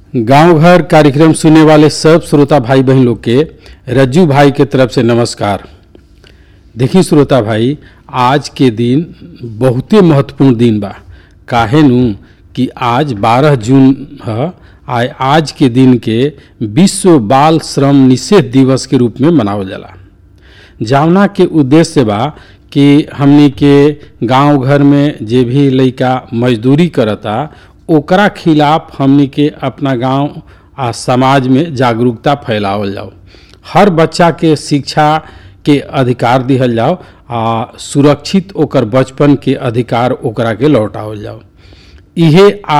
गांव घर कार्यक्रम सुनने वाले सब श्रोता भाई बहन लोग के रज्जू भाई के तरफ से नमस्कार देखी श्रोता भाई आज के दिन बहुते महत्वपूर्ण दिन बा काहे नु कि आज 12 जून ह आय आज के दिन के विश्व बाल श्रम निषेध दिवस के रूप में मनावल जाला जावना के उद्देश्य बा कि हमनी के गांव घर में जे भी लइका मजदूरी करता ओकरा खिलाफ हमनी के अपना गांव आ समाज में जागरूकता फैलावल जाओ हर बच्चा के शिक्षा के अधिकार दिहल जाओ आ सुरक्षित ओकर बचपन के अधिकार ओकरा के लौटावल जाओ इहे